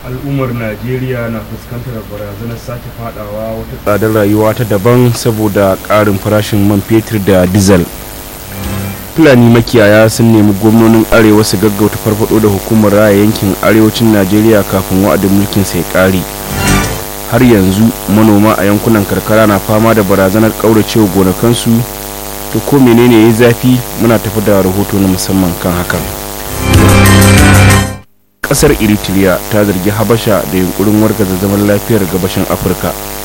al'ummar najeriya na fuskantar barazanar sake fadawa wata tsadar rayuwa ta daban saboda ƙarin farashin man fetur da dizal fulani makiyaya sun nemi gwamnonin arewa su gaggauta farfado da hukumar raya yankin arewacin najeriya kafin wa'adin mulkin sai ƙare har yanzu manoma a yankunan karkara na fama da barazanar ƙauracewa gonakansu to ko menene ya zafi muna tafi da rahoto na musamman kan hakan kasar eritrea ta zargi habasha da yunkurin wargaza zaman lafiyar gabashin afirka